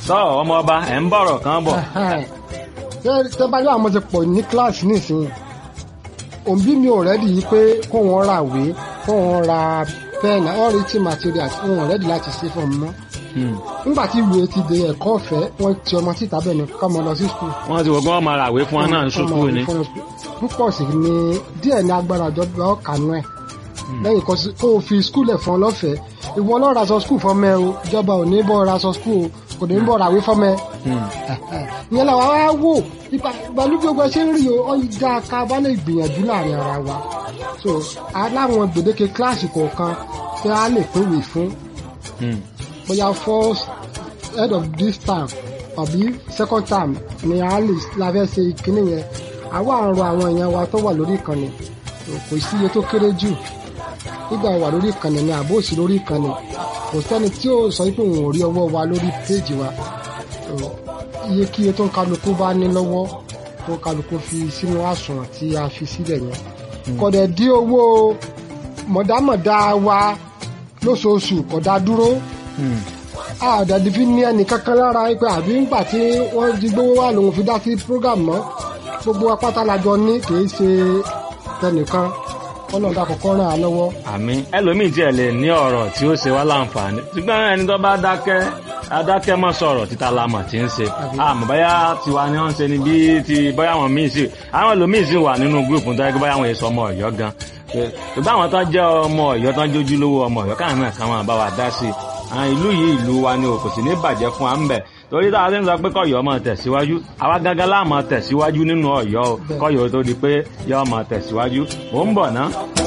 tọ́ ọmọ ọba ẹ̀ ń bọ̀rọ̀ kan bọ̀. tẹ bá yọ àwọn ti pọ̀ ní kíláàsì nísìnyí òbí mi ò rẹ́dì yìí pé kó wọn ra ìwé kó wọn ra pẹ́ẹ̀nì all written materials wọn ò rẹ́dì láti ṣe fún mi mọ́ nígbà tí ìwé ti di ẹ̀kọ́ ọ̀fẹ́ wọ́n ti ọmọ síta bẹ́ẹ̀ ni kọ́ ọmọ lọ sí skul. wọ́n ti wọ́n gbọ́n máa ràwé fún wọn náà ń ṣubú ni. púpọ̀ sí ni díẹ̀ ní agbára ìjọba ọ̀kanú ẹ̀ lẹ́yìn kó o fi skul ẹ̀ fún ọ lọ́fẹ̀ẹ́ ìwọ lọ́ọ́ ra sọ skul fọ́mẹ́ o ìjọba ò ní bọ́ ra sọ skul o kò ní bọ́ ràwé fọ́mẹ́. ìyẹn làwọn á wò ìbàlú gbogbo ẹ ṣe ń rí o ọ̀yíjà ká bá lè gbìyànjú láàrin ara wa so aláwọn gbèdéke kíláàsì kọ̀ọ̀kan tí a lè pèwé fún bóyá first head of this term àbí second term ni a lè la fẹ́ ṣe ìkíní yẹn àwa àrùn àwọn èèyàn wa tó wà lórí ìkànnì kò sí iye tó kéré jù nígbà wà lórí ìkànnì ni àbó òsì lórí ìkànnì kò sẹ́ni tí ó sọ pé òun ò rí ọwọ́ wa lórí péèjì wa iye kí iye tó ń kálukú bá ní lọ́wọ́ tó ń kálukú fi sínú àsùnwọ̀n tí a fi sílẹ̀ yẹn kọ̀dẹ̀ dí owó mọ̀dámọ̀dá wa lóṣooṣù kọ̀dá dúró àdàdì fi ní ẹnì kankan lára pé àbí ńgbà tí wọ́n di gbówó wà lòun fi dá sí program mọ́ gbogbo apáta lajọ ní kìí ṣe tẹnìkan kọ́nà dà kọ́kọ́ ràn án lọ́wọ́. àmì ẹlòmíì tiẹ̀ lè ní ọ̀rọ̀ tí ó ṣe wá láǹfààní ṣùgbọ́n ẹni tó bá dákẹ́ adákẹ́ mọ́ sọ̀rọ̀ títa lamọ̀ tí ń ṣe àmọ́ báyà tiwa ni wọ́n ń ṣe ni bí ti báyà wọn míì sí àwọn ẹlòmíì sì wà nínú gúrùpù tó yẹ kí báyà wọn èso ọmọ ọ̀yọ́ gan ṣùgbọ́n àwọn tó jẹ́ ọmọ ọ̀yọ́ tó ń jójú lówó ọmọ ọ̀yọ́ káwọn náà káwọn bá wa dá sí i ìlú yìí ìlú wa ni o kò sì ní bàjẹ́ fún wa ń bẹ̀ torí táwa ti ń sọ pé kọ́yọ̀ máa tẹ̀síwájú àwa gángan láà máa tẹ̀síwájú nínú ọ̀yọ́ o kọ́yọ̀ tó di pé yọ́ máa tẹ̀síwájú mò ń bọ̀ ná.